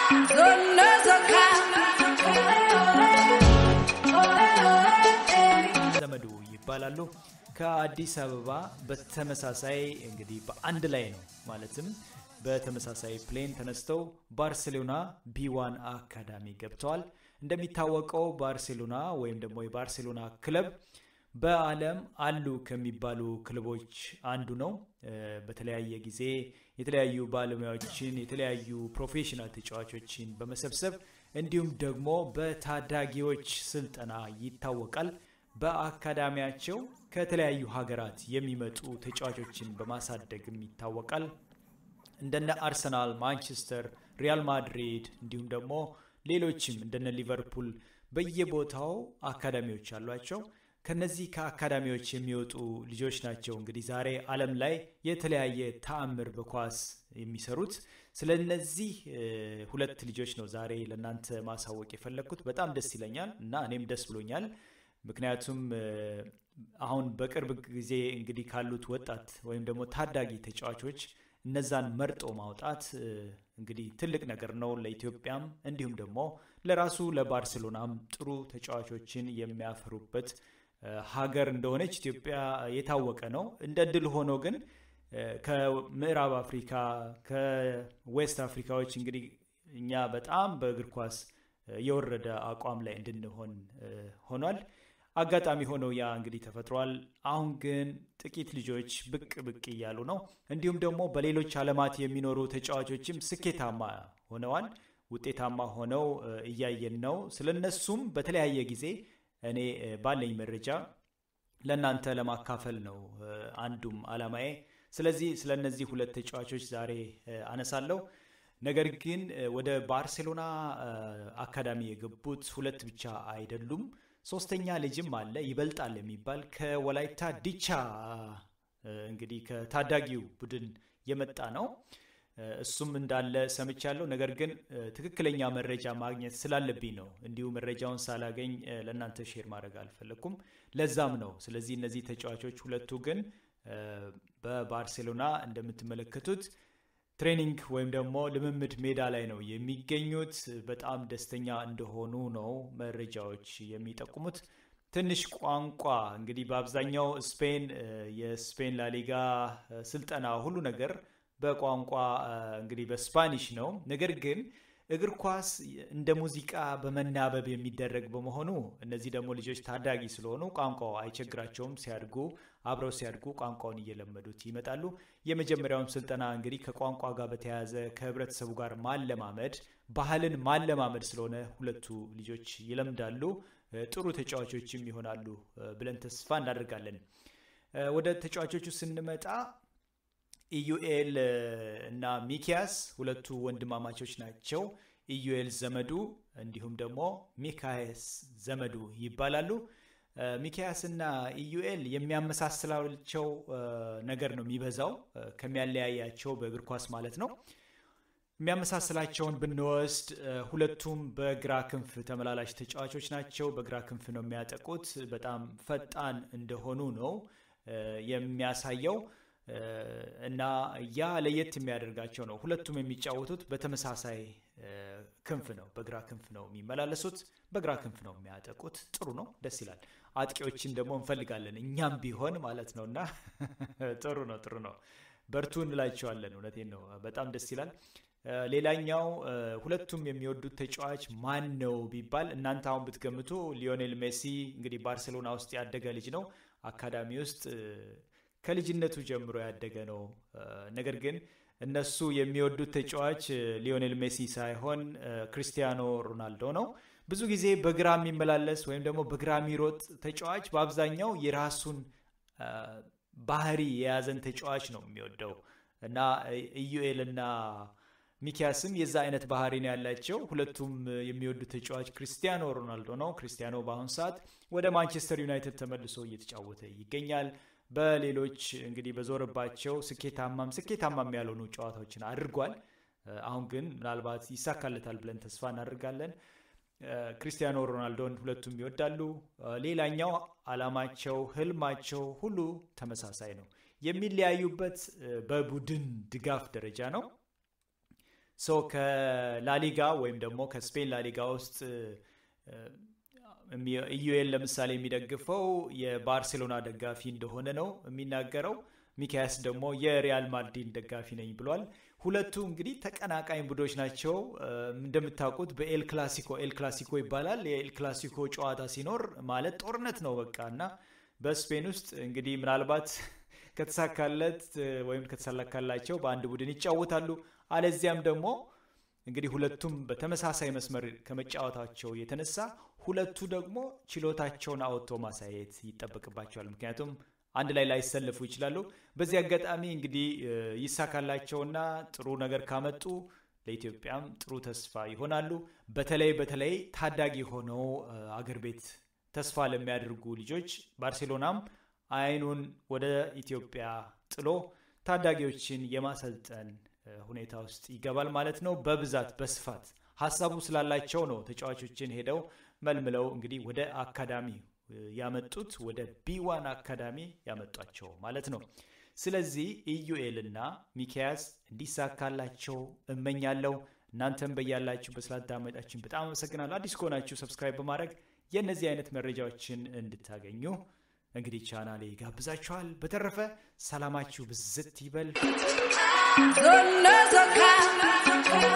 ዘመዱ ይባላሉ። ከአዲስ አበባ በተመሳሳይ እንግዲህ በአንድ ላይ ነው ማለትም በተመሳሳይ ፕሌን ተነስተው ባርሴሎና ቢዋን አካዳሚ ገብተዋል። እንደሚታወቀው ባርሴሎና ወይም ደግሞ የባርሴሎና ክለብ በዓለም አሉ ከሚባሉ ክለቦች አንዱ ነው። በተለያየ ጊዜ የተለያዩ ባለሙያዎችን የተለያዩ ፕሮፌሽናል ተጫዋቾችን በመሰብሰብ እንዲሁም ደግሞ በታዳጊዎች ስልጠና ይታወቃል። በአካዳሚያቸው ከተለያዩ ሀገራት የሚመጡ ተጫዋቾችን በማሳደግም ይታወቃል። እንደነ አርሰናል፣ ማንቸስተር፣ ሪያል ማድሪድ እንዲሁም ደግሞ ሌሎችም እንደነ ሊቨርፑል በየቦታው አካዳሚዎች አሏቸው። ከነዚህ ከአካዳሚዎች የሚወጡ ልጆች ናቸው እንግዲህ ዛሬ ዓለም ላይ የተለያየ ተአምር በኳስ የሚሰሩት። ስለ እነዚህ ሁለት ልጆች ነው ዛሬ ለእናንተ ማሳወቅ የፈለግኩት። በጣም ደስ ይለኛል እና እኔም ደስ ብሎኛል። ምክንያቱም አሁን በቅርብ ጊዜ እንግዲህ ካሉት ወጣት ወይም ደግሞ ታዳጊ ተጫዋቾች እነዛን መርጦ ማውጣት እንግዲህ ትልቅ ነገር ነው ለኢትዮጵያም እንዲሁም ደግሞ ለራሱ ለባርሴሎናም ጥሩ ተጫዋቾችን የሚያፈሩበት ሀገር እንደሆነች ኢትዮጵያ የታወቀ ነው። እንደ ድል ሆኖ ግን ከምዕራብ አፍሪካ ከዌስት አፍሪካዎች እንግዲህ እኛ በጣም በእግር ኳስ የወረደ አቋም ላይ እንድንሆን ሆኗል። አጋጣሚ ሆነው ያ እንግዲህ ተፈጥሯል። አሁን ግን ጥቂት ልጆች ብቅ ብቅ እያሉ ነው። እንዲሁም ደግሞ በሌሎች ዓለማት የሚኖሩ ተጫዋቾችም ስኬታማ ሆነዋል። ውጤታማ ሆነው እያየን ነው። ስለነሱም በተለያየ ጊዜ እኔ ባለኝ መረጃ ለእናንተ ለማካፈል ነው አንዱም አላማዬ። ስለዚህ ስለ እነዚህ ሁለት ተጫዋቾች ዛሬ አነሳለሁ። ነገር ግን ወደ ባርሴሎና አካዳሚ የገቡት ሁለት ብቻ አይደሉም። ሶስተኛ ልጅም አለ ይበልጣል የሚባል ከወላይታ ዲቻ እንግዲህ ከታዳጊው ቡድን የመጣ ነው። እሱም እንዳለ ሰምቻለሁ። ነገር ግን ትክክለኛ መረጃ ማግኘት ስላለብኝ ነው እንዲሁ መረጃውን ሳላገኝ ለእናንተ ሼር ማድረግ አልፈለግኩም። ለዛም ነው። ስለዚህ እነዚህ ተጫዋቾች ሁለቱ ግን በባርሴሎና እንደምትመለከቱት ትሬኒንግ ወይም ደግሞ ልምምድ ሜዳ ላይ ነው የሚገኙት። በጣም ደስተኛ እንደሆኑ ነው መረጃዎች የሚጠቁሙት። ትንሽ ቋንቋ እንግዲህ በአብዛኛው ስፔን የስፔን ላሊጋ ስልጠና ሁሉ ነገር በቋንቋ እንግዲህ በስፓኒሽ ነው። ነገር ግን እግር ኳስ እንደ ሙዚቃ በመናበብ የሚደረግ በመሆኑ እነዚህ ደግሞ ልጆች ታዳጊ ስለሆኑ ቋንቋው አይቸግራቸውም። ሲያድጉ አብረው ሲያድጉ ቋንቋውን እየለመዱት ይመጣሉ። የመጀመሪያውን ስልጠና እንግዲህ ከቋንቋ ጋር በተያያዘ ከህብረተሰቡ ጋር ማለማመድ፣ ባህልን ማለማመድ ስለሆነ ሁለቱ ልጆች ይለምዳሉ። ጥሩ ተጫዋቾችም ይሆናሉ ብለን ተስፋ እናደርጋለን። ወደ ተጫዋቾቹ ስንመጣ ኢዩኤል እና ሚኪያስ ሁለቱ ወንድማማቾች ናቸው። ኢዩኤል ዘመዱ እንዲሁም ደግሞ ሚካያስ ዘመዱ ይባላሉ። ሚኪያስ እና ኢዩኤል የሚያመሳስላቸው ነገር ነው የሚበዛው ከሚያለያያቸው በእግር ኳስ ማለት ነው። የሚያመሳስላቸውን ብንወስድ ሁለቱም በግራ ክንፍ ተመላላሽ ተጫዋቾች ናቸው። በግራ ክንፍ ነው የሚያጠቁት። በጣም ፈጣን እንደሆኑ ነው የሚያሳየው። እና ያ ለየት የሚያደርጋቸው ነው። ሁለቱም የሚጫወቱት በተመሳሳይ ክንፍ ነው። በግራ ክንፍ ነው የሚመላለሱት፣ በግራ ክንፍ ነው የሚያጠቁት። ጥሩ ነው፣ ደስ ይላል። አጥቂዎችን ደግሞ እንፈልጋለን እኛም ቢሆን ማለት ነው። እና ጥሩ ነው፣ ጥሩ ነው። በርቱ እንላቸዋለን። እውነቴን ነው። በጣም ደስ ይላል። ሌላኛው ሁለቱም የሚወዱት ተጫዋች ማን ነው ቢባል እናንተ አሁን ብትገምቱ ሊዮኔል ሜሲ እንግዲህ ባርሴሎና ውስጥ ያደገ ልጅ ነው። አካዳሚ ውስጥ ከልጅነቱ ጀምሮ ያደገ ነው። ነገር ግን እነሱ የሚወዱት ተጫዋች ሊዮኔል ሜሲ ሳይሆን ክሪስቲያኖ ሮናልዶ ነው። ብዙ ጊዜ በግራ የሚመላለስ ወይም ደግሞ በግራ የሚሮጥ ተጫዋች በአብዛኛው የራሱን ባህሪ የያዘን ተጫዋች ነው የሚወደው እና ኢዩኤል እና ሚኪያስም የዛ አይነት ባህሪ ነው ያላቸው። ሁለቱም የሚወዱት ተጫዋች ክሪስቲያኖ ሮናልዶ ነው። ክሪስቲያኖ በአሁኑ ሰዓት ወደ ማንቸስተር ዩናይትድ ተመልሶ እየተጫወተ ይገኛል። በሌሎች እንግዲህ በዞረባቸው ስኬታማም ስኬታማም ያልሆኑ ጨዋታዎችን አድርጓል። አሁን ግን ምናልባት ይሳካለታል ብለን ተስፋ እናደርጋለን። ክሪስቲያኖ ሮናልዶን ሁለቱም ይወዳሉ። ሌላኛው አላማቸው፣ ህልማቸው ሁሉ ተመሳሳይ ነው። የሚለያዩበት በቡድን ድጋፍ ደረጃ ነው። ሶ ከላሊጋ ወይም ደግሞ ከስፔን ላሊጋ ውስጥ ኢዩኤል ለምሳሌ የሚደግፈው የባርሴሎና ደጋፊ እንደሆነ ነው የሚናገረው። ሚካያስ ደግሞ የሪያል ማድሪድ ደጋፊ ነኝ ብሏል። ሁለቱ እንግዲህ ተቀናቃኝ ቡድኖች ናቸው። እንደምታውቁት በኤል ክላሲኮ ኤል ክላሲኮ ይባላል። የኤል ክላሲኮ ጨዋታ ሲኖር ማለት ጦርነት ነው በቃ እና በስፔን ውስጥ እንግዲህ ምናልባት ከተሳካለት ወይም ከተሳካላቸው በአንድ ቡድን ይጫወታሉ። አለዚያም ደግሞ እንግዲህ ሁለቱም በተመሳሳይ መስመር ከመጫወታቸው የተነሳ ሁለቱ ደግሞ ችሎታቸውን አወጥቶ ማሳየት ይጠበቅባቸዋል። ምክንያቱም አንድ ላይ ላይሰለፉ ይችላሉ። በዚህ አጋጣሚ እንግዲህ ይሳካላቸውና ጥሩ ነገር ካመጡ ለኢትዮጵያም ጥሩ ተስፋ ይሆናሉ። በተለይ በተለይ ታዳጊ ሆነው አገር ቤት ተስፋ ለሚያደርጉ ልጆች ባርሴሎናም አይኑን ወደ ኢትዮጵያ ጥሎ ታዳጊዎችን የማሰልጠን ሁኔታ ውስጥ ይገባል ማለት ነው። በብዛት በስፋት ሀሳቡ ስላላቸው ነው ተጫዋቾችን ሄደው መልምለው እንግዲህ ወደ አካዳሚ ያመጡት ወደ ቢዋን አካዳሚ ያመጧቸው ማለት ነው። ስለዚህ ኢዩኤል እና ሚኪያስ እንዲሳካላቸው እመኛለሁ። እናንተም በያላችሁ በስላዳመጣችን በጣም አመሰግናለሁ። አዲስ ከሆናችሁ ሰብስክራይብ በማድረግ የእነዚህ አይነት መረጃዎችን እንድታገኙ እንግዲህ ቻናሌ ጋብዛችኋል። በተረፈ ሰላማችሁ ብዝት ይበል።